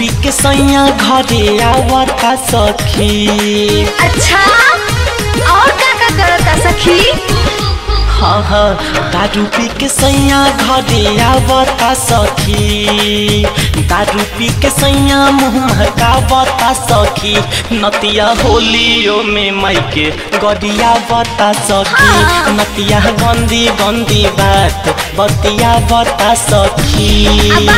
पी के सैया घरे आवता सखी अच्छा और का का करता सखी हाँ हाँ दारू पी के सैया घरे आवता सखी दारू पी के सैया मुँह महकावता सखी नतिया होलियो में माइके गरिया बता सखी नतिया गंदी गंदी बात बतिया बता सखी अबा।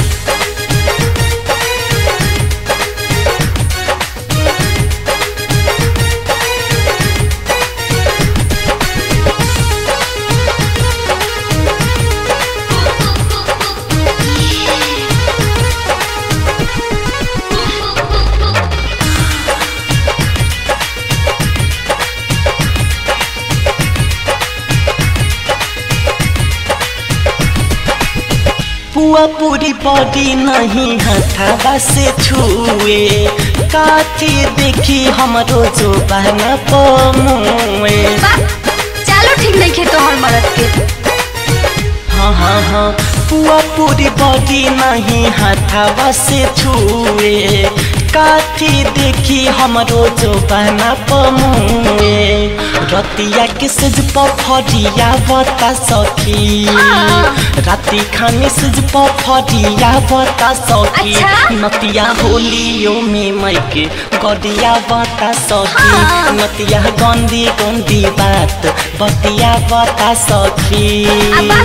पुआ पूरी बॉडी नहीं हथावा से छुए काठी देखी हमरो जो बहना पमुए बा चलो ठीक नहीं खे तोहर मरद के हाँ हाँ हाँ पुआ पूरी बॉडी नहीं हथावा से छुए काठी देखी हमरो जो बहना पमुए रतिया के सज पफरिया बता सखी राती खाने सज पफरिया बता सखी अच्छा। नतिया होलियो में माइके गदिया बता सखी हाँ। नतिया गंदी गंदी बात बतिया बता सखी अबा।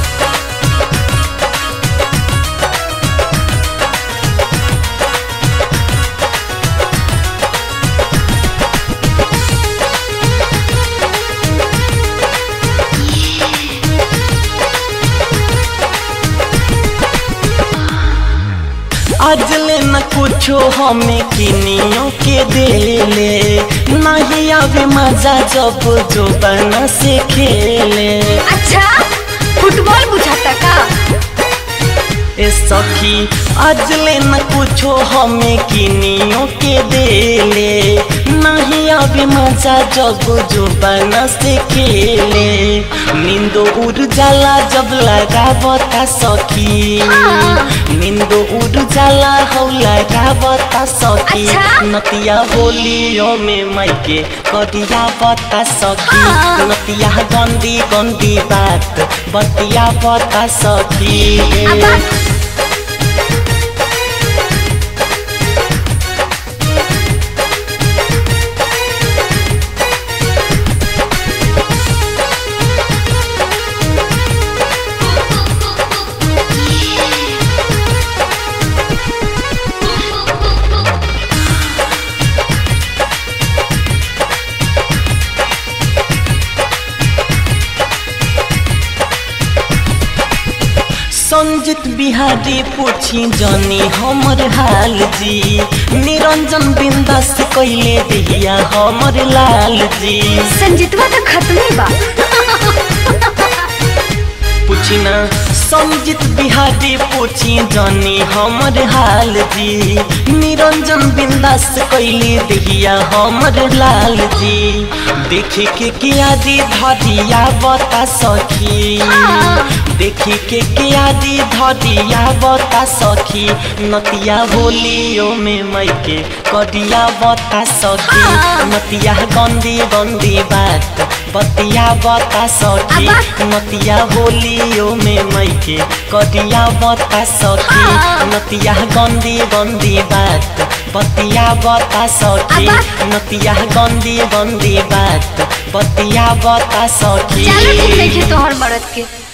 आज ले न कुछो हमें किनियो के देले नहीं आवे मजा जब जो बना से खेले अच्छा फुटबॉल बुझाता का ए सखी आज ले न कुछो हमें किनियो के देले नहीं आवे मजा जब जो बना से खेले नींदो उड़ जाला जब लगा बता सखी हाँ। नींदो उड़ जाला हो लगा बता सखी अच्छा। नतिया होलियो में माइके कदिया बता सखी हाँ। नतिया गंदी गंदी बात बतिया बता सखी अबा। संजित बिहारी पूछी जनी हमर हाल जी निरंजन बिंदास कैले दिया हमर लाल जी संजीतवा तो खत्म ही बा पूछी ना संजित बिहारी पूछी जनी हमर हाल जी निरंजन बिंदास कैले दिया हमर लाल जी देखी के किया दी धरिया बता सखी देखी के किया दी धरिया बता सखी नतिया होलियो में मैके कदिया बता सखी नतिया गंदी गंदी बात बतिया बता सखी अबा। नतिया होलियो में मैके कदिया बता सखी हाँ। नतिया गंदी गंदी बात बतिया बता सखी अबा। नतिया गंदी गंदी बात बतिया बता सखी चलो ठीक नहीं खे तोहर मरद के